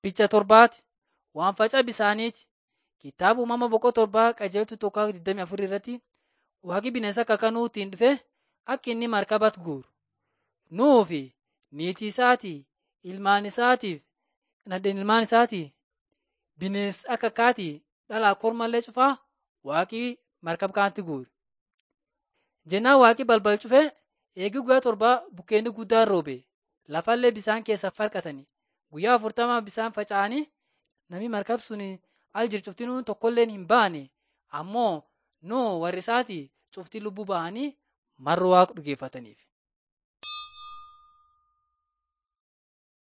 Picha torbaati waan facaa bisaaniiti. Kitaaba uumama boqoo torbaa qajeeltu tokko 24 irratti waaqi bineensa kakanuu ittiin dhufe akka inni markabatti guuru. Nuhuu fi niitii isaatii, ilmaan isaatiif nadheen ilmaan isaatii bineensa akka kaatii dhalaa kormallee cufaa waaqi markaba kanatti guure. Jennaan waaqi balbal cufee eegi guyyaa torbaa bukkeenni guddaan roobe lafallee bisaan keessa farqatanii guyyaa afurtama bisaan faca'anii namni markab sun al jiru cuftinuu tokkolleen hin baane ammoo Nuhu warri isaatii cuftii lubbuu ba'anii marra waaqa dhugeeffataniif.